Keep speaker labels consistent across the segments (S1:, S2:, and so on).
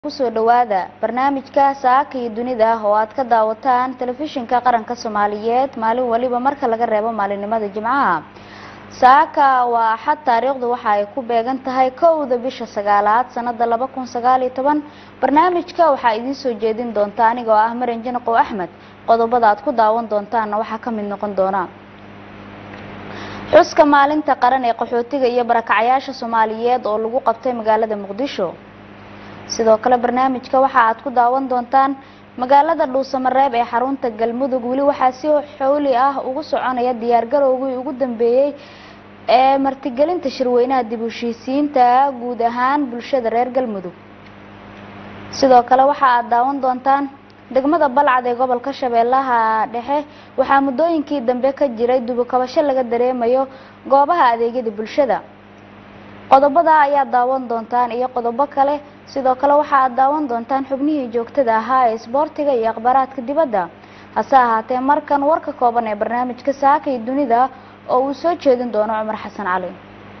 S1: kusoo dhawaada barnaamijka saaka iyo dunida oo aad ka daawataan telefishinka qaranka soomaaliyeed maalin waliba marka laga reebo maalinimada jimcaha saaka waa axad taariikhdu waxa ay ku beegan tahay kowda bisha sagaalaad sanada laba kun sagaal iyo toban barnaamijka waxaa idiin soo jeedin doonta aniga oo ah maran janaqow axmed qodobada aad ku daawan doontaanna waxaa ka mid noqon doona xuska maalinta qaran ee qaxootiga iyo barakacayaasha soomaaliyeed oo lagu qabtay magaalada muqdisho sidoo kale barnaamijka waxa aad ku daawan doontaan magaalada dhuusamareeb ee xarunta galmudug weli waxaa si xowli ah ugu soconaya diyaargarowgii ugu dambeeyey ee martigelinta shirweynaha dib u heshiisiinta guud ahaan bulshada reer galmudug sidoo kale waxa aad daawan doontaan degmada balcad ee gobolka shabeellaha dhexe waxaa muddooyinkii dambe ka jiray dubukabasho laga dareemayo goobaha adeegyada bulshada qodobada ayaad daawan doontaan iyo qodobo kale sidoo kale waxa aad daawan doontaan xubnihii joogtada ahaa ee isboortiga iyo akhbaaraadka dibadda hase ahaatee markan warka kooban ee barnaamijka saaka iyo dunida oo uu soo jeedin doono cumar xasan cali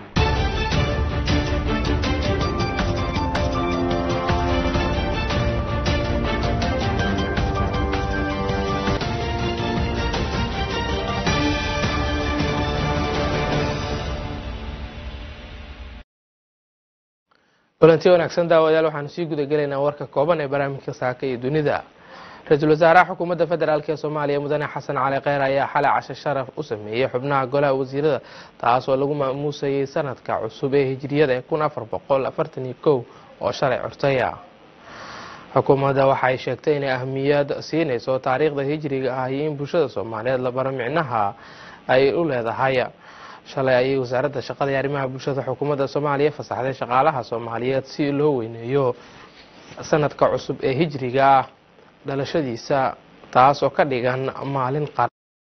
S2: kulanti wanaagsan daawadayaal waxaanu sii guda gelaynaa warka kooban ee barnaamijka saaka iyo dunida ra-iisul wasaaraha xukuumadda federaalk ee soomaaliya mudane xasan cali kheyr ayaa xalay cashe sharaf u sameeyey xubnaha golaha wasiirada taas oo lagu maamuusayay sanadka cusub ee hijiriyada ee kun afar boqol afartan iyo kow oo shalay curtaya xukuumadda waxay sheegtay inay ahmiyad siinayso taariikhda hijriga ah iyo in bulshada soomaaliyeed la baro micnaha ay u leedahay shalay ayay wasaaradda shaqada iyo arrimaha bulshada xukuumadda soomaaliya fasaxday shaqaalaha soomaaliyeed si loo weyneeyo sanadka cusub ee hijriga ah dhalashadiisa taas oo ka dhigan maalin qar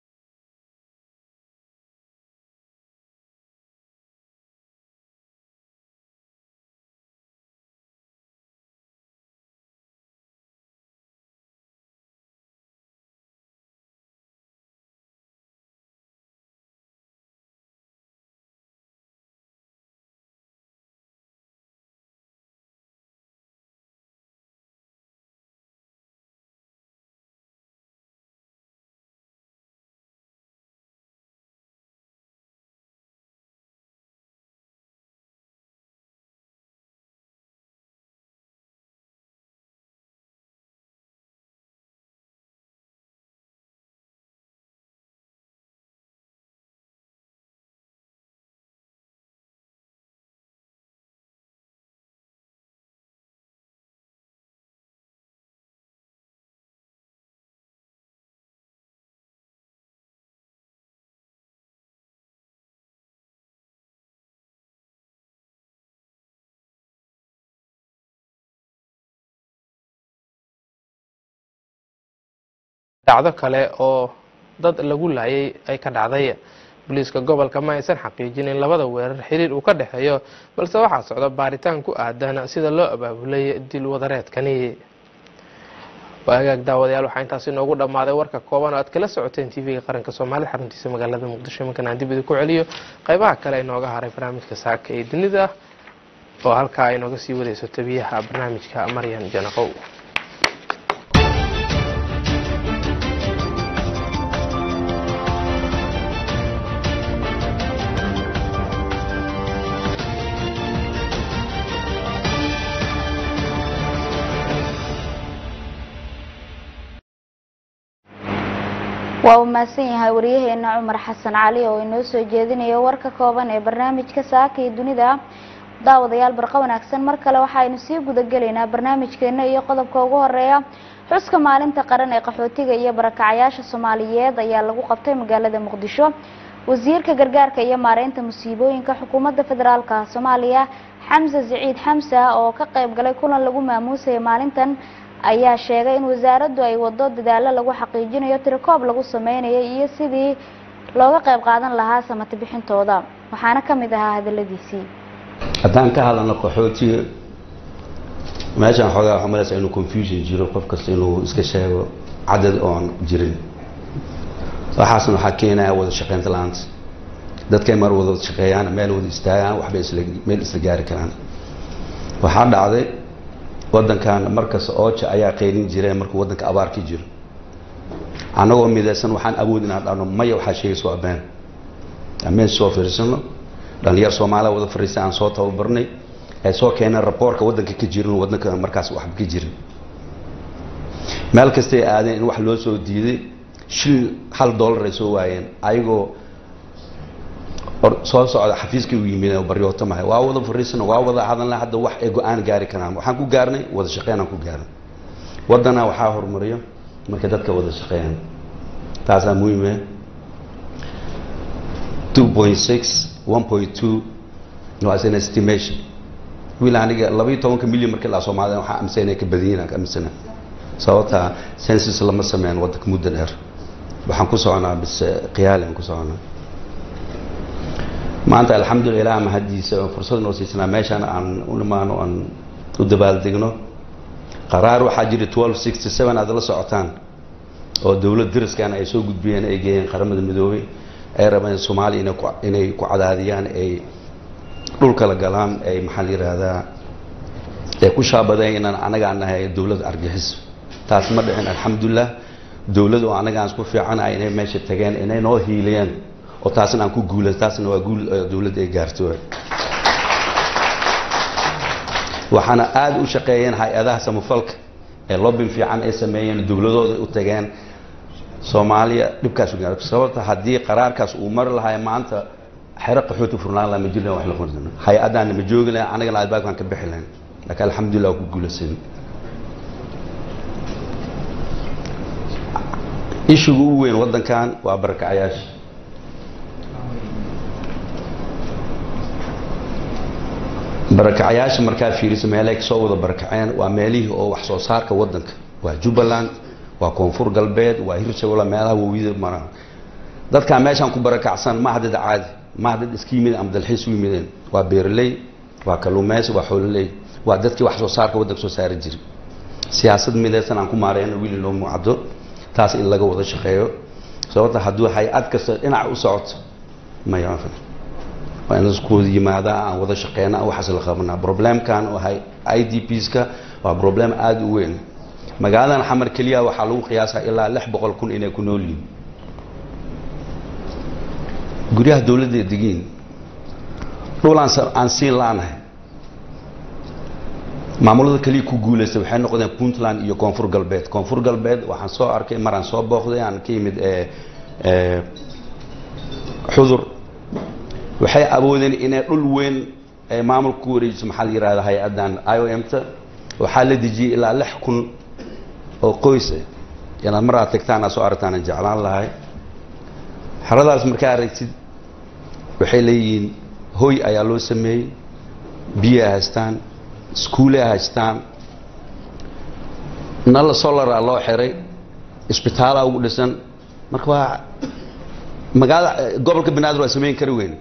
S2: dhacdo kale oo dad lagu laayay ay ka dhacday booliiska gobolka ma aysan xaqiijin in labada weerar xiriir uu ka dhexeeyo balse waxaa socda baaritaan ku aadan sida loo abaabulay dil wadareedkani waagaag daawadayaal waxaa intaasi noogu dhammaaday warka kooban oo aad kala socoteen tv-ga qaranka soomaalida xaruntiisa magaalada muqdisho iminkan aan dib idinku celiyo qaybaha kale inooga haray barnaamijka saaka ee dunida oo halkaa ay nooga sii wadayso tabiyaha barnaamijka maryan janaqow
S1: waa uu mahadsan yahay waryaheena cumar xasan cali oo inoo soo jeedinayo warka kooban ee barnaamijka saaka iyo dunida daawadayaal barqa wanaagsan mar kale waxaaynu sii gudagelaynaa barnaamijkeena iyo qodobka ugu horeeya xuska maalinta qaran ee qaxootiga iyo barakacayaasha soomaaliyeed ayaa lagu qabtay magaalada muqdisho wasiirka gargaarka iyo maareynta musiibooyinka xukuumadda federaalka soomaaliya xamse siciid xamsa oo ka qayb galay kulan lagu maamuusaya maalintan ayaa sheegay in wasaaraddu ay wado dadaalo lagu xaqiijinayo tirikoob lagu sameynayo iyo sidii looga qayb qaadan lahaa samati bixintooda waxaana ka mid ahaa hadaladiisii
S3: haddaan ka hadlano qaxootiga meeshaan xoogaa waxaa malaysa inuu confusion jiro qof kasta inuu iska sheego cadad oon jirin waxaasna waxaa keenaya wada shaqaynta la-aanta dadkay mar wada shaqeeyaan meel wada istaagaan waxbay isla meel isla gaari karaan waxaa dhacday wadankan markas ooja ayaa qeyrin jireen markuu wadanka abaar ka jiro annagoo midaysan waxaan awood inaan dhahno maya waxaa sheegaysa waa been ameen soo fiirsano dhalinyar soomaaliya wada fariistay aan soo tababarnay ay soo keeneen raboorka wadanka ka jirin wadanka markaas waxba ka jirin meel kastay aadeen in wax loo soo diiday shil hal dollar ay soo waayeen ayagoo soo socda xafiiskay u yimid baryootamahay waa wada fariisana waa wada hadalna hadda wax ay go-aan gaari karaan waxaan ku gaarnay wada shaqeynaan ku gaarnay wadana waxaa horumariyo markay dadka wada shaqeeyaan taasaa muhiime two point six one point two was an estimation wiil aniga labaiyo tobanka milyan markii laa soomaalida waxaa aaminsan inay ka badan yihiin aan ka aaminsana sababta census lama sameyn wadanka muddo dheer waxaan ku soconaa bis qiyaali aan ku soconaa maanta alxamdulillah ilaah mahadiisa fursad noo siisanaa meeshaan aan u nimaano aan u dabaaldegno qaraar waxaa jira twelve sixty seven aad la socotaan oo dowlad dariskan ay soo gudbiyeen ay geeyeen qaramada midoobay ay rabeen soomaaliya inay ku inay ku cadaadiyaan ay dhulka la galaan ay maxaa la yihahdaa ay ku shaabadeen inaan anagaan nahay dowlad argixis taas ma dhicin alxamdulilah dowlad oo anagaan isku fiicanahay inay meesha tageen inay noo hiiliyeen oo taasna aan ku guula taasna waa guul dowladda ay gaarto waxaana aada u shaqeeyeen hay-adaha samafalka ee lobin fiican ay sameeyeen dowladooda u tageen soomaaliya dhibkaas u gaar sababta haddii qaraarkaas uu mari lahay maanta xero qaxooti furnaan laha ma jirna wax la qorsan hay-adaana ma joogi lahayn anagana albaabkaan ka bixi lahayn laakiin alxamdulillah waa ku guulaysan ishiga ugu weyn waddankan waa barakacayaasha barakacayaasha markaa fiiriso meelay kasoo wada barakaceen waa meelihii oo wax soo saarka waddanka waa jubbaland waa koonfur galbeed waa hirshabelle meelaha wawiyada mara dadkaa meeshaan ku barakacsan ma hadad caadi ma hadad iska yimid ama dalxiis u yimideen waa beeraley waa kalluumeysi waa xoololey waa dadkii wax soo saarka waddanka soo saari jiray siyaasad midaysan aan ku maareyno wili loo mucado taas in laga wada shaqeeyo sababta hadduu hay-ad kasta dhinaca u socoto maya waa in isku wada yimaadaa aan wada shaqeyna waxaas la qabanaa problemkan oo hay i d pska waa problem aada u weyn magaaladan xamar keliya waxaa lagu qiyaasaa ilaa lix boqol kun inay ku nool yihiin guryaha dowladda degiin dhulaan aan siin la-nahay maamulada keliya ku guulaysta waxay noqdeen puntland iyo koonfur galbeed koonfur galbeed waxaan soo arkay maraan soo booqday aan ka yimid xudur waxay awoodeen inay dhul weyn ay maamulka ku wareejiso maxaa la yihahda hay-addan i o m ta waxaa la dejiyey ilaa lix kun oo qoys ah inaad mar aad tagtaan aad soo aragtaan aan jeclaan lahay xeradaas markaa aragtid waxay leeyihiin hoy ayaa loo sameeyey biyaa haystaan iskuuley haystaan nal solara loo xiray isbitaala ugu dhisan marka waa magaalada gobolka banaadir waa samayn kari weyn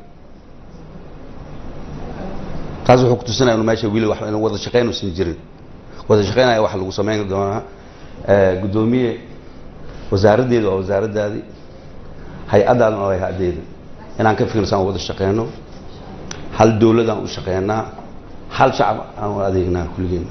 S3: taas wuxuu kutusinaya meesha wili wax wada shaqeyn usan jirin wada shaqeynaya waxa lagu samayn doonaa guddoomiye wasaaraddeeda waa wasaaraddaadii hay-addaadna waa hay-addeeda inaan ka fikirsan wada shaqeyno hal dowladaan u shaqeynaa hal shacab aan u adeegnaa kulligeen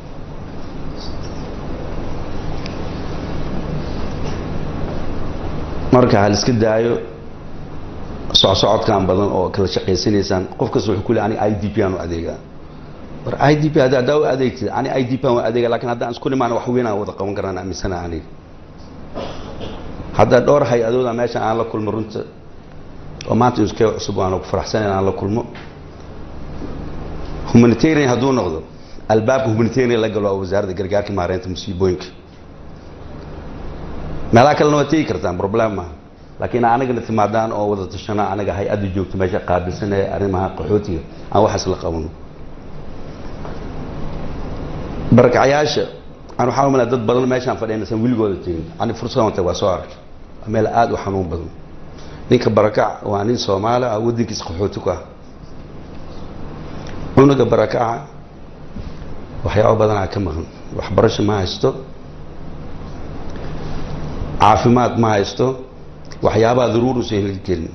S3: marka hal iska daayo socsocodkan badan oo kala shaqaysanaysaan qof kasta wuxuu ku le aniga i d p aan u adeegaa war i d p hadda haddaa u adeegtid ani i d p aan u adeega lakin haddaan isku nimaan wax weyn aan wada qaban karaan aaminsana aniga hadda dhowr hay-adooda meeshan aan la kulmo runta oo maanta iskee cusub aan ku faraxsanayn aan la kulmo humanitarian hadduu noqdo albaabka humanitarian la galo waa wasaaradda gargaarka maareynta musiibooyinka meelaha kalena waa tegi kartaan problem maaha laakiin anagana timaadaan oo wada tashana anaga hay-adda joogto meesha qaabilsan ee arrimaha qaxootiga aan waxaas la qabano barakacayaasha aan waxaa umalaa dad badan meeshaan fadhiynaysan weligooda tegin ani fursadan tag waa soo arkay waa meel aada u xanuun badan ninka barakac waa nin soomaali ah waddankiisa qaxooti ku ah cunuga barakaca waxyaaba badanaa ka maqan waxbarasho ma haysto caafimaad ma haysto waxyaabaha daruur usan heli karin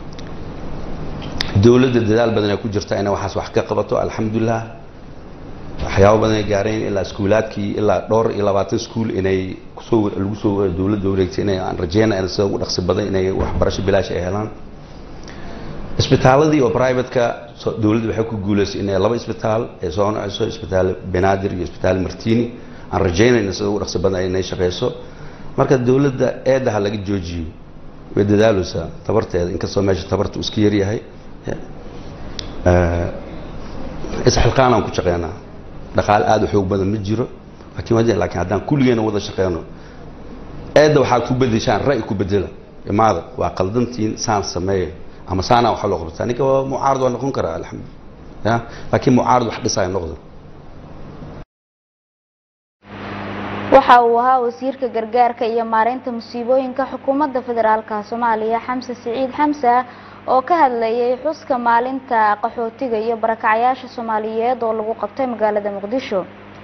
S3: dowladda dadaal badan ay ku jirta inay waxaas wax ka qabato alxamdulilah waxyaabo badan ay gaareen ilaa iskuulaadkii ilaa dhowr iyo labaatan iskuul inay kusoo lagu soo dowladda wareegtay inay aan rajeynaya sida ugu dhaqsi badan inay waxbarasho bilaash ay helaan isbitaaladii oo privateka dowladda waxay ku guuleysay inay laba isbitaal ay soo noceyso isbitaal benaadir iyo isbitaal martini aan rajeynayna sida ugu dhaqsi badan inay shaqeyso marka dowladda eedaha laga joojiyo way dadaaleysaa tabarteeda inkastoo meesha tabarta uu iska yaryahay isxilqaan aan ku shaqeynaa dhaqaale aada u xoog badan ma jiro laakiin laakiin haddaan kulligeena wada shaqeyno eedda waxaad ku bedeshaan ra'yi ku bedela imaada waa qaldantiin saan sameeya ama saanaa waxa loo qabtaa ninka waa mucaarad waa noqon karaa alxamdu ya laakiin mucaarad wax dhisaya noqdo
S1: waxa uu ahaa wasiirka gargaarka iyo maareynta musiibooyinka xukuumadda federaalka soomaaliya xamse siciid xamsa oo ka hadlayay xuska maalinta qaxootiga iyo barakacayaasha soomaaliyeed oo lagu qabtay magaalada muqdisho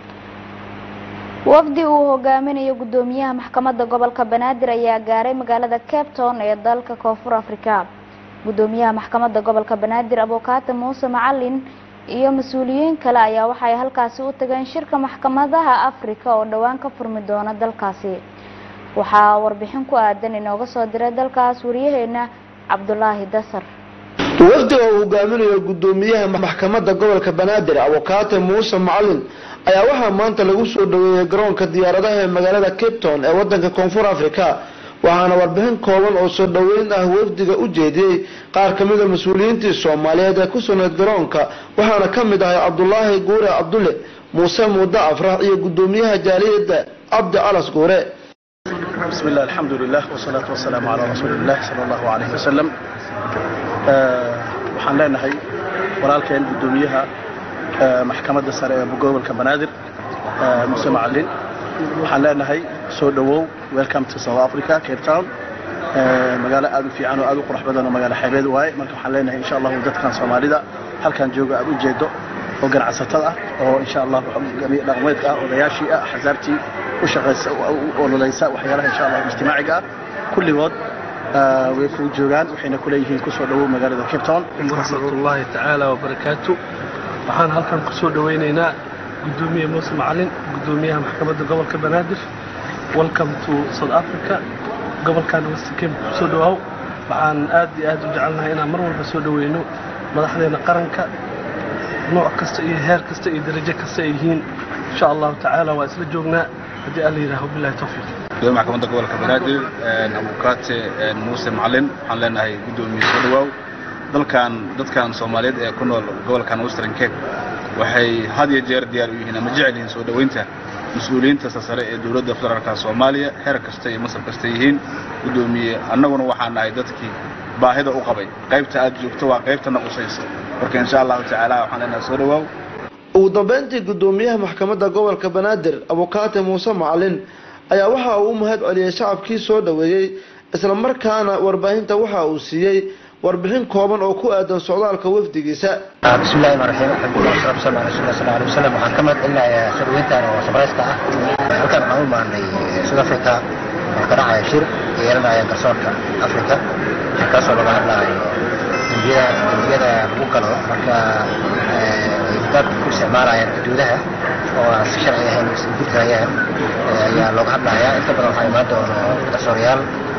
S1: wafdi uu hogaaminayo guddoomiyaha maxkamadda gobolka banaadir ayaa gaaray magaalada cape town ee dalka koonfur africa guddoomiyaha maxkamadda gobolka banaadir abukaate muuse macalin iyo mas-uuliyiin kale ayaa waxay halkaasi u tageen shirka maxkamadaha africa oo dhowaan ka furmi doona dalkaasi waxaa warbixin ku aadan inooga soo diray dalkaas wariyaheena cabdulaahi dasar
S4: wafdiga uu hogaaminayo guddoomiyaha maxkamadda gobolka banaadir abukaate muuse macalin ayaa waxaa maanta lagu soo dhaweeyey garoonka diyaaradaha ee magaalada cape town ee wadanka koonfur africa waxaana warbixin kooban oo soo dhoweyn ah wafdiga u jeediyey qaar ka mida mas-uuliyiintii soomaaliyeed ee ku sugnayd garoonka waxaana ka mid ahay cabdulaahi guure cabdulle muuse muude afrax iyo guddoomiyaha jaaliyadda cabdi calas guure
S5: بسم الله الحمد لله والصلاة والسلام على رسول الله صلى الله عليه وسلم waxaan leenahay walaalkeen guddoomiyaha maxkamadda sare ee gobolka banaadir muse macalin waxaan leenahay soo dhowow welcome to south africa cape town magaalo aad u fiican oo aad u qurux badan oo magaalo xeebeed waaye marka waxaan leenahay insha allahu dadkan soomaalida halkan jooga aad u jeedo oo ganacsatada ah oo insha allah dhaqmeedka ah odayaashii ah axsaabtii u shaqaysa u ololaysa waxyaalaha insha allah ijtimaaciga ah kulligood way kuu joogaan waxayna ku leeyihiin kusoo dhowow magaalada cape town
S6: waraxmatullaahi tacaala wabarakaatu waxaan halkan kusoo dhowaynaynaa guddoomiye muuse macalin guddoomiyaha maxkamadda gobolka banaadir welcome to south africa gobolkan western cape kusoo dhawaaw waxaan aad iyo aad u jecelnahay inaan mar walba soo dhoweyno madaxdeena qaranka nooc kasta iyo heer kasta iyo darajo kasta ay yihiin insha allahu tacaala waa isla joognaa haddii alla yidhaaho bilahi tawfiiq
S7: gudoomiya maxkamadda gobolka banaadir abukaate muuse macalin waxaan leenahay guddoomiye soo dhawaaw dalkan dadkan soomaaliyeed ee ku nool gobolkan western cape waxay had iyo jeer diyaar u yihiin ama jecel yihiin soo dhoweynta mas-uuliyiinta sasare ee dowladda federaalka soomaaliya heer kasta iyo masar kasta yihiin guddoomiye annaguna waxaan nahay dadkii baahida u qabay qaybta aad joogto waa qaybta naqusaysa marka insha allahu tacaala waxaan leenahay soo dhawaaw
S4: ugu dambeyntii guddoomiyaha maxkamadda gobolka banaadir abukaate muuse macalin ayaa waxa uu u mahad celiyey shacabkii soo dhoweeyey isla markaana warbaahinta waxa uu siiyey warbixin kooban oo ku aadan socdaalka wafdigiisa
S8: بسم الله الرحمن الرحيم الحمد لله والصلاه والسلام على رسول الله صلى الله عليه وسلم waxaan ka mahad celinayaa sharweyntan oo sabraysta ah halkan waxaan u imaanay South Africa oo ka dhacaya shir yeelanaya garsoorka Afrika kaasoo laga hadlayo dembiyada dembiyada lagu galo marka dad ku isticmaalayaan xuduudaha oo aan si sharci ahayn is gudbayaan ayaa looga hadlayaa inta badan waxaa imaan doono garsoorayaal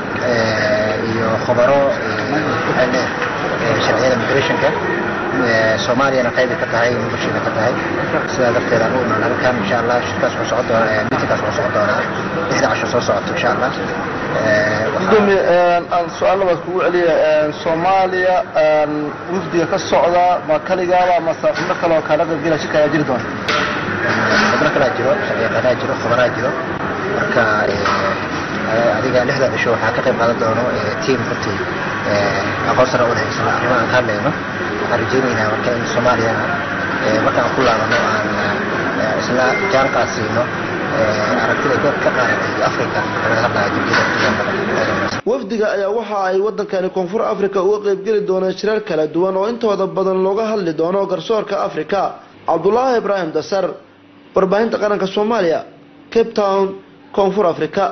S8: iyo khubaro ku xidhan sharciyada migrationka soomaaliyana qaybi ka tahay nolosheeda ka tahay sidaa darteed aan u imaan halkan insha allah shirkaas wuxuu socon doonaa miitinkaas wuxuu socon doonaa lixda casho soo socoto insha allah
S4: gudoomiye aan su-aalabaad kugu celiya soomaaliya wafdiga ka socda ma kaligaaba mase xubno kale oo kaala qaybgela shirka ayaa jiri doona
S8: xubno kalaa jiro sharciyaqaanaa jiro khubaraa jiro marka adiga lixda cisho waxaa ka qayb qaadan doono tiim runtii aqoonsana u haysan arrimaha aan ka hadlayno waxaan rajaynaynaa marka in soomaaliyana markaan ku laabano aan isla jaanqaas siino aragtida ka qaadatay africa laga hadlaya dembiyada
S4: wafdiga ayaa waxa ay wadankani koonfur africa uga qaybgeli doonaan shirar kala duwan oo intooda badan looga hadli doono garsoorka africa cabdulaahi ibraahim dasar warbaahinta qaranka soomaaliya cape town koonfur africa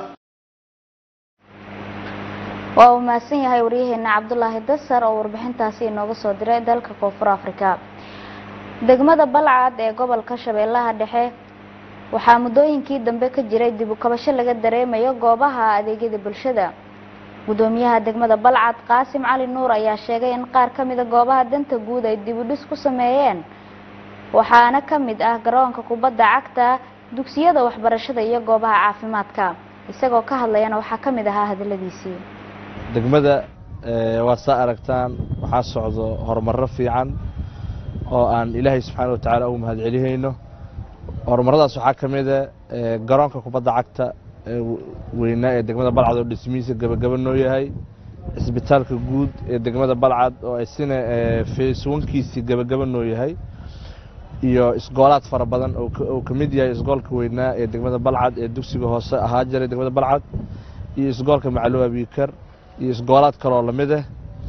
S1: waa uu mahadsan yahay waryaheena cabdulaahi dasar oo warbixintaasi inooga soo diray dalka koonfur africa degmada balcad ee gobolka shabeellaha dhexe waxaa muddooyinkii dambe ka jiray dib u kabasho laga dareemayo goobaha adeegyada bulshada gudoomiyaha degmada balcad qaasim cali nuur ayaa sheegay in qaar ka mida goobaha danta guud ay dib u dhis ku sameeyeen waxaana ka mid ah garoonka kubadda cagta dugsiyada waxbarashada iyo goobaha caafimaadka isagoo ka hadlayana waxaa ka mid ahaa hadaladiisii
S9: degmada waad saa aragtaan waxaa socdo horumaro fiican oo aan ilaahay subxaana watacaala ugu mahadcelihayno horumaradaas waxaa ka mida garoonka kubadda cagta weynaa ee degmada balcad oo dhismihiisa gebagaba noo yahay cisbitaalka guud ee degmada balcad oo isina feeswankiisii gebagaba noo yahay iyo isgoolaad fara badan oo ka mid yahay isgoolka weynaa ee degmada balcad ee dugsiga hoose ahaa jiray degmada balcad iyo isgoolka macluwa biikar iyo isgoolaad kaloo lamid ah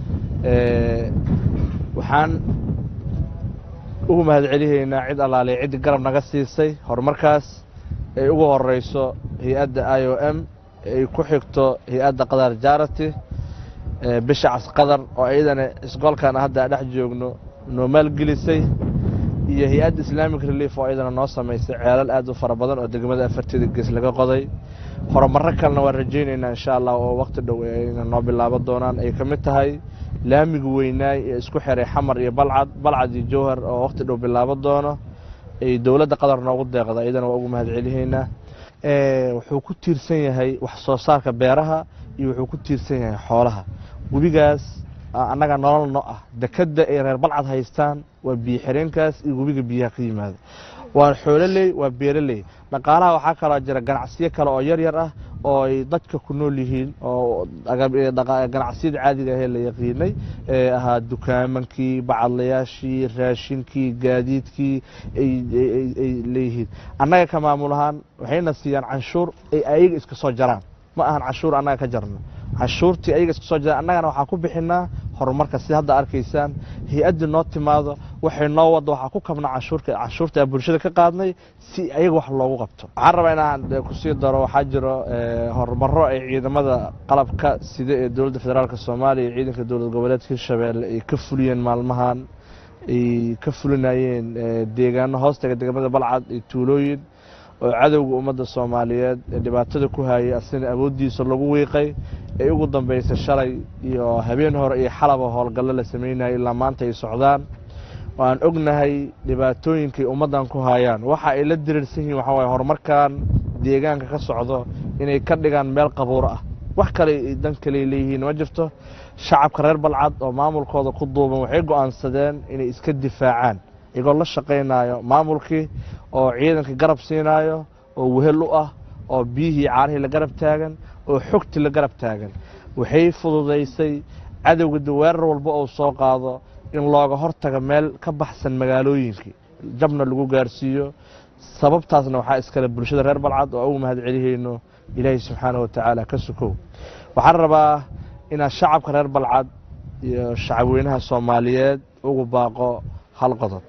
S9: waxaan ugu mahadcelihaynaa cid allaaliya ciddii garab naga siisay horumarkaas ay ugu horeyso hay-adda i o m ay ku xigto hay-adda qadar jarity bisha casqadar oo iyadana isgoolkan hadda dhex joogno noo maalgelisay iyo hay-adda islamic relief oo iyadana noo samaysay ceelal aad u fara badan oo degmada afarteeda gees laga qoday horumaro kalena waan rajaynaynaa insha allah oo waqti dhow ayna noo bilaabo doonaan ay ka mid tahay laamiga weynaay ee isku xiray xamar iyo balcad balcad iyo jowhar oo waqti dhow bilaabo doono ay dowladda qatar noogu deeqda iyadana waa ugu mahadcelihaynaa wuxuu ku tiirsan yahay wax soo saarka beeraha iyo wuxuu ku tiirsan yahay xoolaha webigaas annaga nolol no ah dekadda ay reer balcad haystaan waa biyo xireenkaas iyo webiga biyaha ka yimaada waa xoololey waa beeroley dhaqaalaha waxaa kaloo jira ganacsiyo kale oo yar yar ah oo ay dadka ku nool yihiin oo ganacsiyada caadiga ahee la yaqiinay ee ahaa dukaamankii bacadlayaashii raashinkii gaadiidkii ay leeyihiin annaga ka maamul ahaan waxayna siiyaan canshuur ay ayaga iska soo jaraan ma ahan canshuur annaga ka jarno canshuurtii ayaga iska soo jaraan annagana waxaan ku bixinaa horumarka sida hadda arkaysaan hay-addii noo timaado waxay noo wadda waxaa ku kabnaa canshuurka canshuurta aan bulshada ka qaadnay si ayaga wax loogu qabto waxaan rabaa inaan kusii daro waxaa jiro horumaro ay ciidamada qalabka sida ee dowladda federaalk soomaaliya iyo ciidanka dowlad goboleedka hirshabeelle ay ka fuliyeen maalmahan ay ka fulinayeen deegaano hoostaga degmada balcad iyo tuulooyin oo cadowga ummadda soomaaliyeed ee dhibaatada ku hayay asina awooddiisa lagu wiiqay ee ugu dambeysay shalay iyo habeen hore iyo xalaba howlgallo la sameynayay ilaa maanta ay socdaan waan ognahay dhibaatooyinkay ummaddan ku hayaan waxa ay la diriirsan yihiin waxaa waye horumarkan deegaanka ka socdo inay ka dhigaan meel qabuur ah wax kale dan kale leeyihiin ma jirto shacabka reer balcad oo maamulkooda ku duuban waxay go-aansadeen inay iska difaacaan iyagoo la shaqaynayo maamulkii oo ciidanka garab siinaayo oo wehel u ah oo biyihii caarihii la garab taagan oo xogtii la garab taagan waxay fududaysay cadowga weerar walba uu soo qaado in looga hortaga meel ka baxsan magaalooyinkii jabna lagu gaarsiiyo sababtaasna waxaa iskale bulshada reer balcad oo ugu mahad celihayno ilaahay subxaana wa tacaala ka sukow waxaan rabaa inaad shacabka reer balcad iyo shacabweynaha soomaaliyeed ugu baaqo hal qodob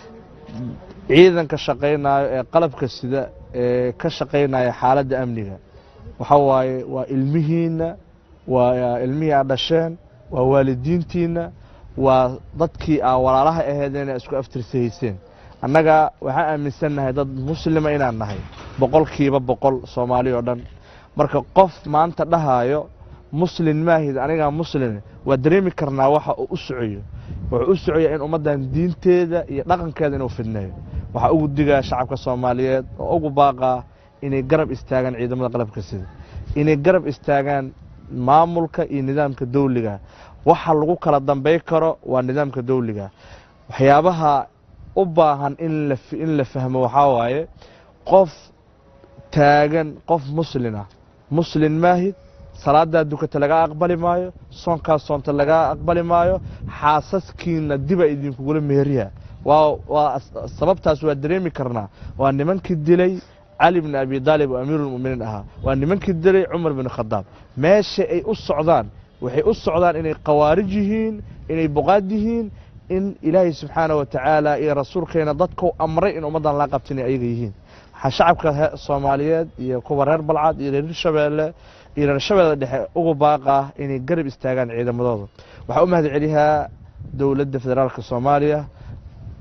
S9: ciidanka shaqaynayo ee qalabka sida ee ka shaqaynaya xaaladda amniga waxa waaye waa ilmihiinna waa ilmihii aad dhasheen waa waalidiintiinna waa dadkii aa walaalaha aheedeen ee isku aftirsahayseen annaga waxaan aaminsannahay dad muslima inaan nahay boqolkiiba boqol soomaali oo dhan marka qof maanta dhahaayo muslin maahid anigaa muslin waa dareemi karnaa waxa uu u socoyo wuxuu u socoyaa in ummaddan diinteeda iyo dhaqankeeda inuu fidneeyo waxaa ugu digaa shacabka soomaaliyeed oo ugu baaqaa inay garab istaagaan ciidamada qalabka sida inay garab istaagaan maamulka iyo nidaamka dawliga waxa lagu kala dambay karo waa nidaamka dawliga waxyaabaha u baahan in la fahmo waxaa waaye qof taagan qof muslin ah muslin maahid salaadaa dukata lagaa aqbali maayo soonkaa soonta lagaa aqbali maayo xaasaskiina diba idinkugula meeriya waa sababtaas waa dareemi karnaa waa nimankii dilay cali bn abi daalib oo amiiruulmuminiin ahaa waa nimankii dilay cumar bin khadaab meesha ay u socdaan waxay u socdaan inay khawaarij yihiin inay boqaad yihiin in ilaahay subxaana wa tacaala iyo rasuulkeena dadkau amray in ummaddan laa qabta inay ayaga yihiin waxaa shacabka soomaaliyeed iyo kuwa reer balcad iyo reer shabeelle iyo reer shabeelle dhexe ugu baaqah inay garab istaagaan ciidamadooda waxaa u mahad celiyaa dowladda federaalka soomaaliya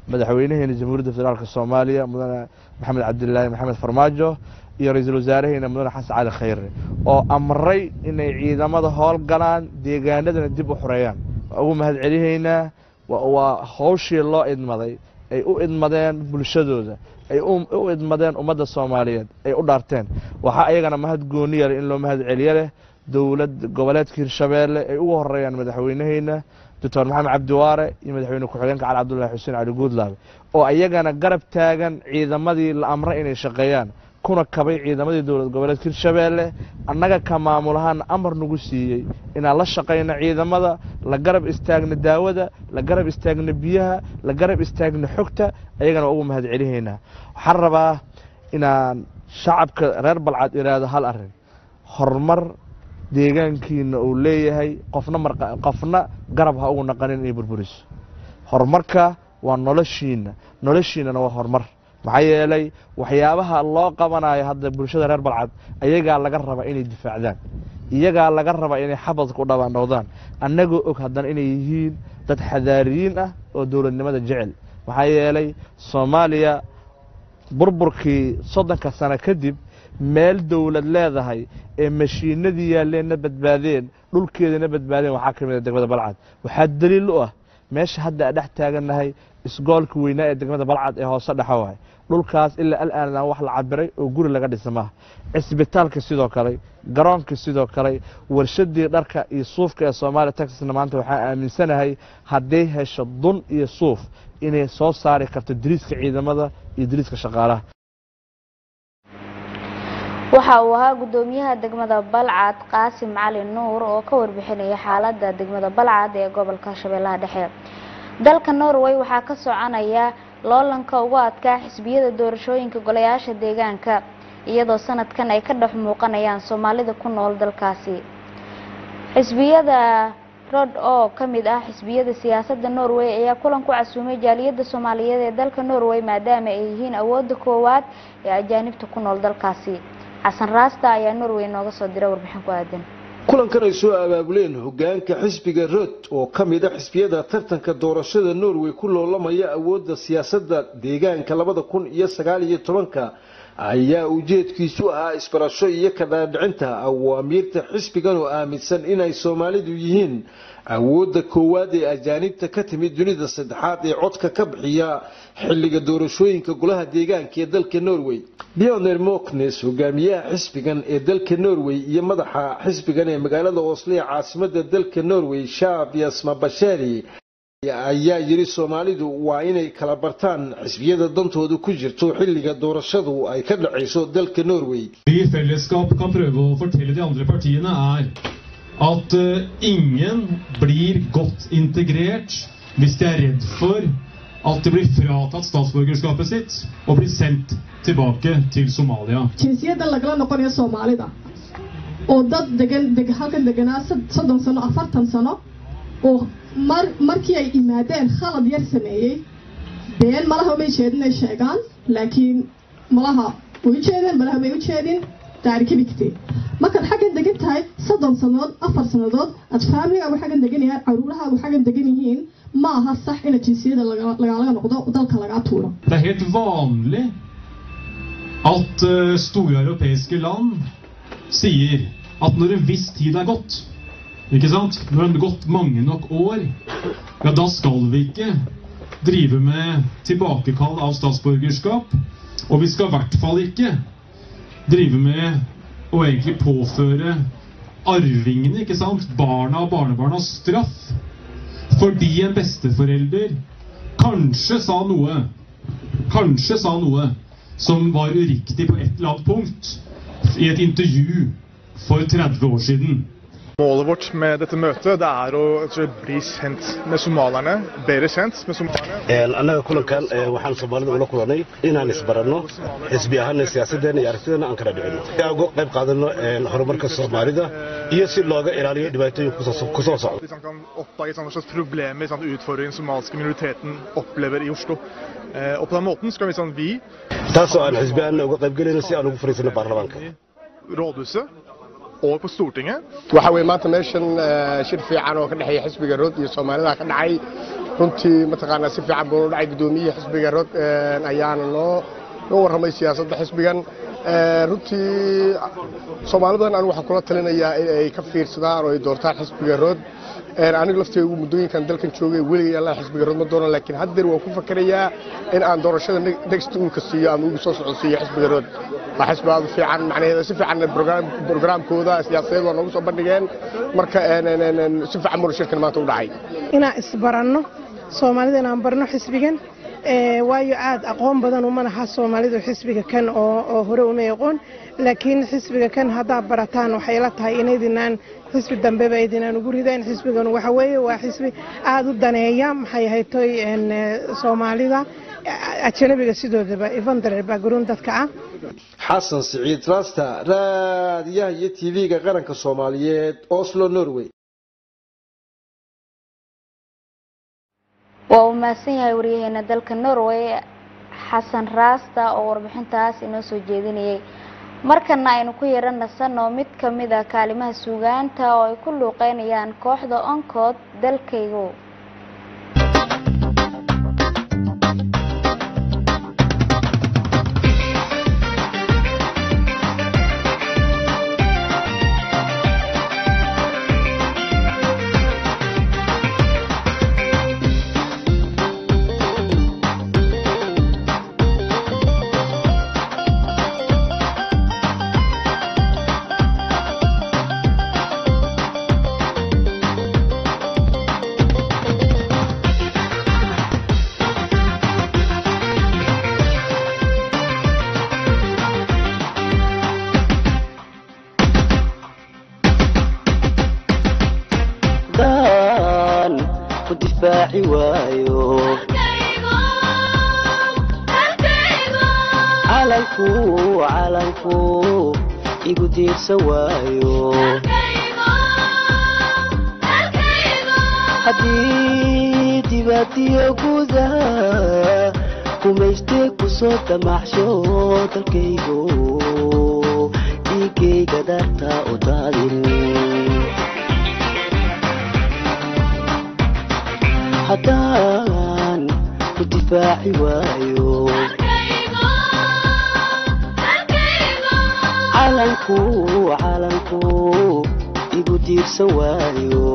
S9: madaxweynaheena jamhuuriyadda federaalk soomaaliya mudane maxamed cabdilaahi maxamed farmaajo iyo ra-iisul wasaaraheena mudane xasan cali khayre oo amray inay ciidamada howlgalaan deegaanadana dib u xoreeyaan waa ugu mahad celihaynaa waa hawshii loo idmaday ay u idmadeen bulshadooda ay u idmadeen ummadda soomaaliyeed ay u dhaarteen waxaa ayagana mahad gooniya leh in loo mahad celiyo leh dowlad goboleedka hirshabeelle ay ugu horeeyaan madaxweynaheyna doctor maxamed cabdiwaare iyo madaxweyne ku-xigeenka cali cabdullahi xuseen cali guudlaabe oo ayagana garab taagan ciidamadii la amray inay shaqeeyaan kuna kabay ciidamadii dowlad goboleedka hirshabeelle annaga ka maamulahaana amar nagu siiyey inaan la shaqayno ciidamada la garab istaagno daawada la garab istaagno biyaha la garab istaagno xogta ayagana waa ugu mahad celihaynaa waxaan rabaa inaan shacabka reer balcad iraahdo hal arrin horumar deegaankiina uu leeyahay qofna qofna garab ha ugu naqanin inay burburiso horumarka waa noloshiina noloshiinana waa horumar maxaa yeelay waxyaabaha loo qabanayo hadda bulshada reer balcad ayagaa laga rabaa inay difaacdaan iyagaa laga rabaa inay xabadka u dhabaandhowdaan annagoo og haddana inay yihiin dad xadaariyiin ah oo dowladnimada jecel maxaa yeelay soomaaliya burburkii soddonka sano kadib meel dowlad leedahay ee mashiinadii yaalleenna badbaadeen dhulkeedana badbaadeen waxaa ka mid a degmada balcad waxaa daliil u ah meesha hadda aan dhex taagannahay isgoolka weynaa ee degmada balcad ee hoose dhexa waay dhulkaas ilaa al'aanaan wax la cabiray oo guri laga dhisa maaha cisbitaalka sidoo kale garoonka sidoo kale warshadii dharka iyo suufka ee soomaaliya texasna maanta waxaan aaminsanahay hadday hesho dun iyo suuf inay soo saari karto diriiska ciidamada iyo diriiska shaqaalaha
S1: waxa uu ahaa gudoomiyaha degmada balcad qaasim cali nuur oo ka warbixinaya xaalada degmada balcad ee gobolka shabeellaha dhexe dalka norway waxaa ka soconaya loolanka ugu adkaa xisbiyada doorashooyinka golayaasha deegaanka iyadoo sanadkan ay ka dhex muuqanayaan soomaalida ku nool dalkaasi xisbiyada rod oo ka mid ah xisbiyada siyaasadda norway ayaa kulan ku casuumay jaaliyadda soomaaliyeed ee dalka norway maadaama ay yihiin awoodda koowaad ee ajaanibta ku nool dalkaasi xasan raasta ayaa norway nooga soo diray warbixin ku aadan
S10: kulankan ay soo abaabuleen hogaanka xisbiga rod oo ka mid a xisbiyada tartanka doorashada norway ku loolamaya awoodda siyaasadda deegaanka labada kun iyo sagaal iyo tobanka ayaa ujeedkiisu ahaa isbarasho iyo ka dhaadhicinta awaamiirta xisbigan oo aaminsan inay soomaalidu yihiin awoodda koowaad ee ajaanibta ka timid dunida saddexaad ee codka ka bixiya xilliga doorashooyinka golaha deegaanka ee dalka norway bioner moknes hogaamiyaha xisbigan ee dalka norway iyo madaxa xisbigan ee magaalada oslo ee caasimada dalka norway shaab yasma bashari ayaa yiri soomaalidu waa inay kala bartaan xisbiyada dantooda ku jirto xilliga doorashadu ay ka dhacayso dalka norway
S11: Vi i fellesskap kan prøve å fortelle de andre partiene er at eh, ingen blir godt integrert hvis de er redd for at de blir fratatt statsborgerskapet sitt og blir sendt tilbake til Somalia.
S12: jinsiyadda lagala noqonayo soomaalida oo dad degan deg halkan deganaa sad- soddon sano afartan sano oo mar markii ay yimaadeen khalad yar sameeyey been malaha umay jeedin ay sheegaan laakiin malaha way u jeedeen malaha may u jeedin taarikabigtay markaad xaggan degan tahay soddon sannadood afar sannadood aad faamligaagu xaggan degan yahay caruurahaagu xaggan degan yihiin ma aha sax ina jinsiyada laga- lagaalaga noqdo dalka lagaa tuuro
S11: Det er helt vanlig at eh, store europeiske land sier at når en viss tid er gått, ikke sant? Når det har gått mange nok år, ja, da skal vi ikke drive med tilbakekall av statsborgerskap. Og vi skal i hvert fall ikke drive med å egentlig påføre arvingene, ikke sant? Barna og barnebarna straff fordi en besteforelder kanskje sa noe kanskje sa noe som var uriktig på et eller annet punkt i et intervju for 30 år siden.
S13: Målet vårt med dette møtet det er å rett og slett bli kjent med somalierne, bedre kjent med somalierne.
S14: annaga kulankan eh, waxaan soomaalida ula kulanay inaan isbaranno xisbi ahaana siyaasaddeena iyo aragtideena aan kala dhicino si aan uga qayb qaadano eh, horumarka soomaalida iyo si looga ilaaliyo dhibaatooyinka kusoo kusoo socda
S13: Hvis man kan oppdage sånne slags problemer, sånne utfordringer den somaliske minoriteten opplever i Oslo. Eh, og på den måten skal vi sånn vi
S14: taasoo aan xisbi ahaana uga qayb gelayno si aan ugu fariisano baarlamaanka
S13: rådhuset og på Stortinget
S15: waxa weeye maanta meeshan eh, shir fiican oo ka dhexeeya xisbiga rood iyo soomaalida ka dhacay runtii mataqaanaa si fiican buu u dhacay guddoomiyihii xisbiga rood ayaana noo noo warramay siyaasadda xisbigan runtii soomaalidan anigu waxaan kula talinayaa in ay ka fiirsadaan oo ay doortaan xisbiga rood anigu lafteygu muddooyinkan dalkan joogay weligay allah xisbiga rood ma doonan laakiin haddeer waan ku fakerayaa in aan doorashada next uulka siiyo ama ugu soo socodsiiyo xisbiga rood waa xisbi aad u fiican macnaheeda si fiican brograamkooda siyaasadeed waa noogu soo bandhigeen marka si fiican muna shirkan maanta u dhacay
S16: inaan isbaranno soomaalida inaan barno xisbigan waayo aad aqoon badan uma laha soomaalidu xisbiga kan oo hore uma aqoon laakiin xisbiga kan haddaa barataan waxay la tahay inaydinaan xisbi dambeba aydinaan ugu rideen xisbigan waxa weeye waa xisbi aada u daneeya maxay ahaytoy soomaalida ajanabiga sidoodaba evandrer background dadka ah
S10: xasan siciid rasta raadiyaha iyo tv-ga qaranka soomaaliyeed oslo norway
S1: waa uu mahadsan yahay waryaheena dalka norway xasan raasta oo warbixintaas inoo soo jeedinayay markana aynu ku yara nasanoo mid ka mid a kaalimaha suugaanta oo ay ku luuqeynayaan kooxda onkood dalkaygo
S17: haddii dibaadiyo gudaha kumaystee ku soo damaxsho dalkaygo dhiigayga daarta u daadin haddaan ku difaaci waayo calanku calanku igu diirsan waayo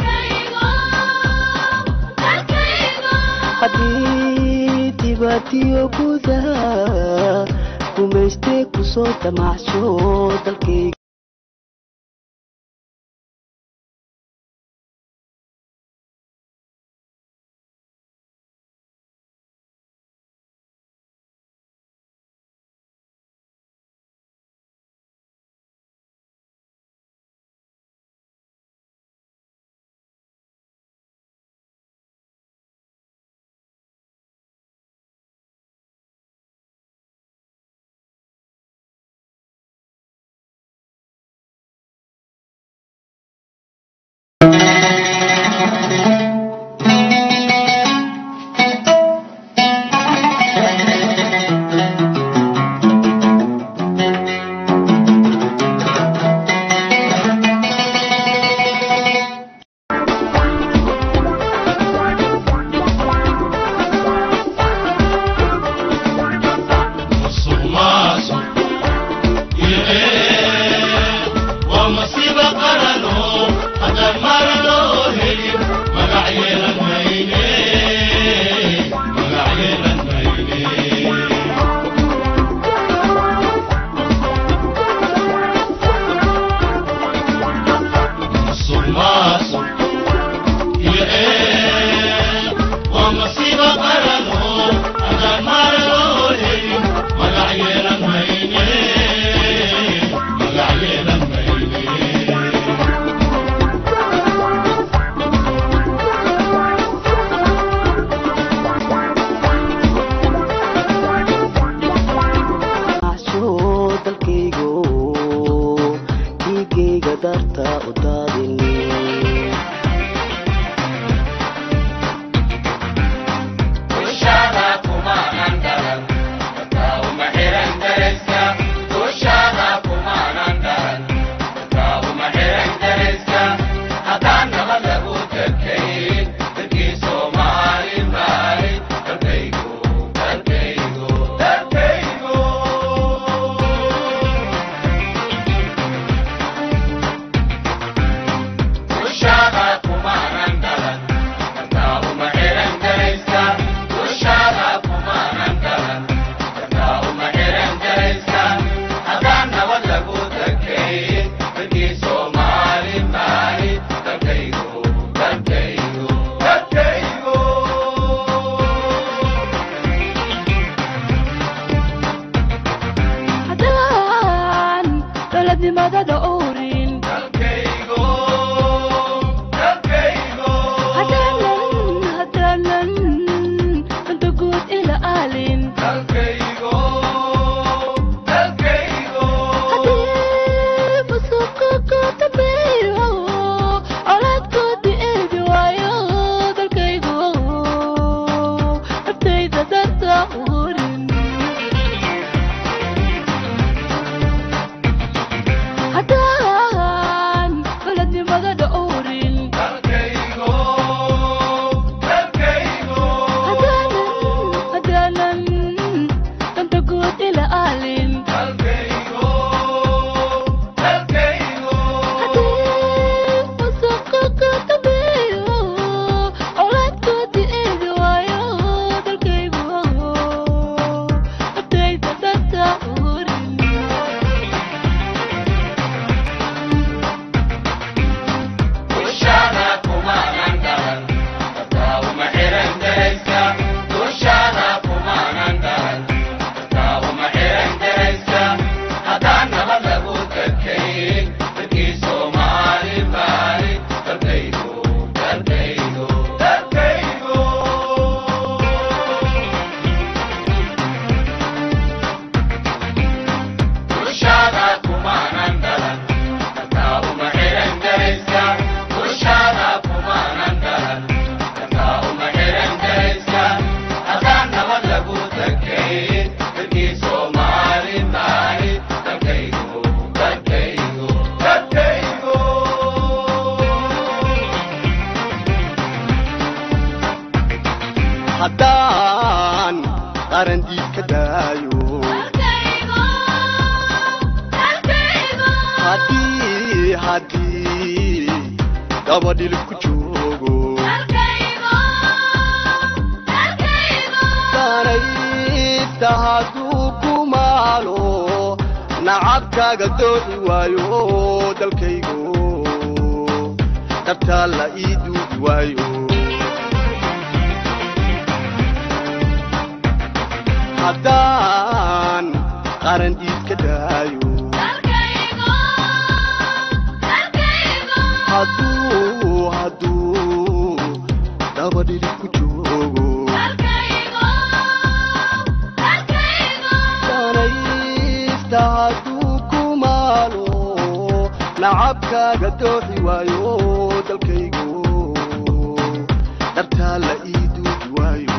S17: haddii dibaadiyo gudaha kumaystee ku soo damacsho dalkayga
S18: dadnimada dhowrin hadaanan hadaanan danta guud ila aalin hadii fusuqa ka dambeeyo colaadkoodii eegi waayo dalkaygu naftayda darta urin haddaan baladnimada dhowrin hadaanan hadaanan danta guud ila aalin fusuqa ka dambeeyo colaadkoodii eegi waayo dalkaygu naftayda darta urin
S19: haddaan qaran diid ka daayo haddii haddii dabadhil ku joogo danaysta hadduu ku maalo nacabkaaga doodi waayo dalkaygo dabtaa la ii duudi waayo haddaan qaran diid ka daayo hadduu hadduu dabadhili ku joogo danaysta hadduu ku maalo nacabkaaga dooxi waayo dalkaygo dhabtaa la ii duudi waayo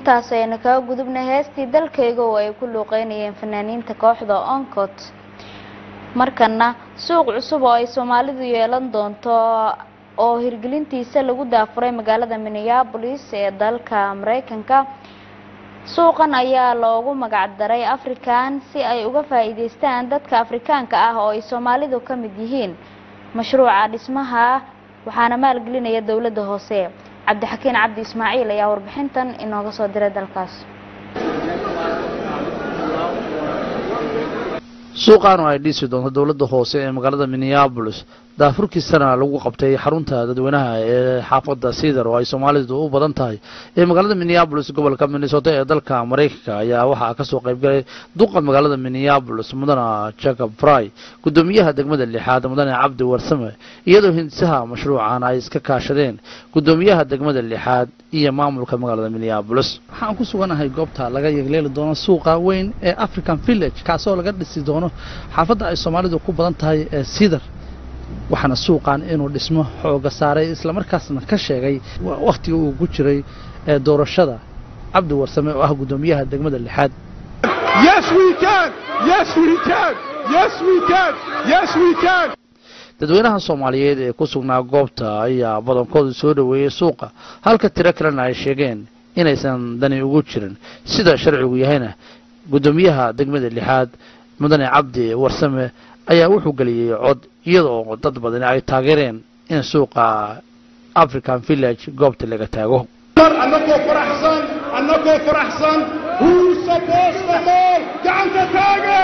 S1: intaas aynu kaga gudubnay heestii dalkayga oo ay ku luuqeynayeen fanaaniinta kooxda oncot markana suuq cusub oo ay soomaalidu yeelan doonto oo hirgelintiisa lagu daafuray magaalada minneapolis ee dalka mareykanka suuqan ayaa loogu magac daray african si ay uga faa-iideystaan dadka afrikaanka ah oo ay soomaalidu ka mid yihiin mashruuca dhismaha waxaana maalgelinaya dowladda hoose cabdixakiin cabdi ismaaciil ayaa warbixintan inooga soo diray dalkaas
S20: suuqan oo ay dhisi doonto dowladda hoose ee magaalada minneabolis daafurkiisana lagu qabtay xarunta dadweynaha ee xaafadda cedar oo ay soomaalidu u badan tahay ee magaalada minneabolis gobolka minnesota ee dalka mareykanka ayaa waxaa kasoo qaybgalay duqa magaalada minneabolis mudana jacob fry gudoomiyaha degmada lixaad mudane cabdi warsame iyadoo hindisaha mashruucan ay iska kaashadeen gudoomiyaha degmada lixaad iyo maamulka magaalada minneabolis waxaan ku suganahay goobta laga yegleeli doono suuqa weyn ee african village kaasoo laga dhisi doono xaafadda ay soomaalidu ku badan tahay ee cedar waxaana suuqan inuu dhismo xooga saaray islamarkaasna ka sheegay wakhtiga uu ku jiray ee doorashada cabdi warsame oo ah gudoomiyaha degmada lixaad
S21: Yes, we can. Yes, we can. Yes, we can. Yes, we can.
S20: dadweynaha soomaaliyeed ee ku sugnaa goobta ayaa badankoodu soo dhoweeyey suuqa halka tiro kalena ay sheegeen inaysan dani ugu jirin sida sharcigu yahayna gudoomiyaha degmada lixaad mudane cabdi warsame ayaa wuxuu geliyey cod iyadoo dad badani ay taageereen in suuqa african village goobta laga taago
S21: mar annagoo faraxsan annagoo faraxsan huusa boosta mool gacanta taaga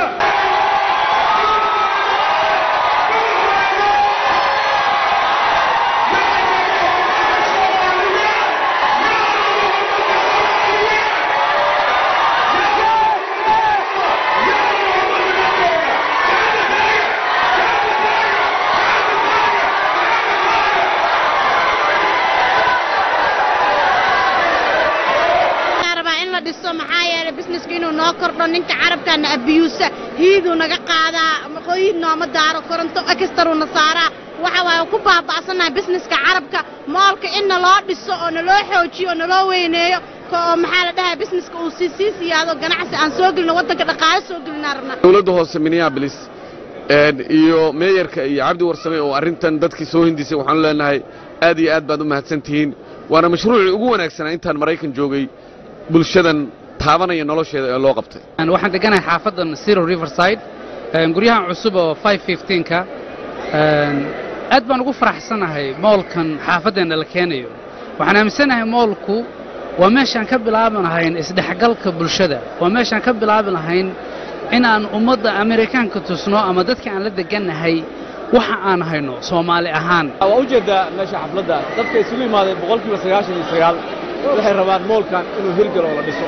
S22: rabaa in la dhiso maxaa yeelay businesska inuu noo kordho ninka carabkana abiyuusa hiiduu naga qaadaa maqooyin nooma daaro koronto ekstaruuna saaraa waxa waaye ku baaba'sanahay businesska carabka moolka in naloo dhiso oo naloo xoojiyo oo naloo weyneeyo ko oo maxaa la dhahaa businesska uu sii sii siyaado ganacsi aan soo gelino waddanka dhaqaale soo gelinaa rabnaa
S23: dowladda hoose minneapolis een, iyo meeyarka iyo cabdi warsame oo arrintan dadkii soo hindisay waxaanu leenahay aad iyo aad baad u mahadsan tihiin waana mashruucii ugu wanaagsanaa intaan maraykan joogay bulshadan taabanaya nolosheeda ee loo qabtay
S24: waxaan deganahay xaafadan zero riverside een, guryahan cusub oo 515ka een, aad baan ugu faraxsanahay moolkan xaafaddeena la keenayo waxaan aaminsanahay moolku waa meeshaan ka bilaabi lahayn isdhexgalka bulshada waa meeshaan ka bilaabi lahayn inaan ummadda amerikaanka tusno ama dadka aan la degannahay waxa aan hayno soomaali ahaan
S25: waa ujeedaa meesha xafladda dadka isugu imaaday boqolkiiba sagaashan iyo sagaal waxay rabaan moolkan inuu hirgalo oo la dhiso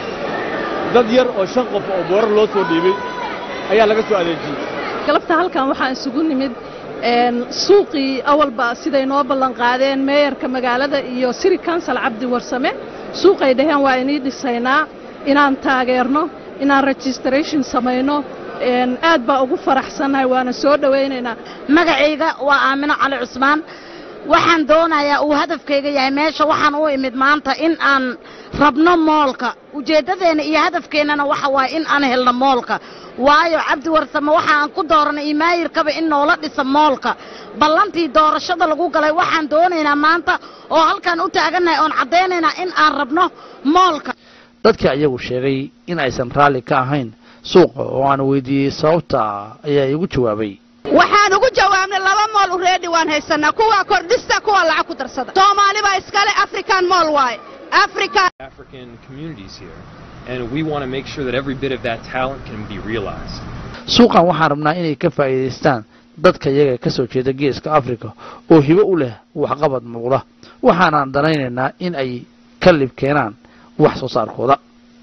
S25: dad yar oo shan qof oo boorar loo soo dhiibay ayaa laga soo adeejiyey
S26: galabta halkan waxaan isugu nimid een, suuqii awalba siday noo ballan qaadeen meeyarka magaalada iyo city council cabdi warsame suuqay dhaheen waa inii dhisaynaa inaan taageerno inaan registration samayno een, aad baa ugu faraxsannahay waana soo dhowaynaynaa
S22: magacayga waa aamino cali cusmaan waxaan doonayaa uu hadafkayga yahay meesha waxaan u imid maanta in aan rabno moolka ujeeddadeenna iyo hadafkeennana waxa waaye in aan helno moolka waayo cabdi warsame waxa aan ku dooranay iyo maayirkaba in noola dhisa moolka ballantii doorashada lagu galay waxaan doonaynaa maanta oo halkaan u taagannahay oon caddaynaynaa in aan rabno moolka
S20: dadka iyagu sheegay in aysan raalli ka ahayn suuqa oo aan weydiiyey sababta ayaa iigu jawaabay
S27: waxaan ugu jawaabnay laba mool ureedi waan haysanaa kuwa kordhista kuwa lacag ku darsada soomaali baa iskale african mool waaye africa
S28: African communities here, and we want to make sure that every bit of that talent can be realized.
S20: suuqan waxaan rabnaa inay ka faa'iidaystaan dadka iyaga ka soo jeeda geeska afrika oo hibo u leh waxqabad muuqda waxaanaan danaynaynaa in ay ka lib keenaan wax soo saarkooda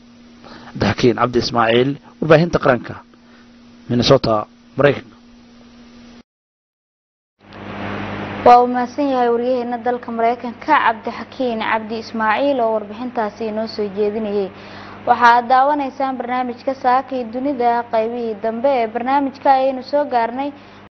S20: dakiin cabdi ismaaciil warbaahinta qaranka minnesota maraykanka
S1: waa uu mahadsan yahay waryaheena dalka mareykanka cabdixakiin cabdi ismaaciil oo warbixintaasi inoo soo jeedinayay waxaad daawanaysaan barnaamijka saaka iyo dunida qaybihii dambe ee barnaamijka ayaynu soo gaarnay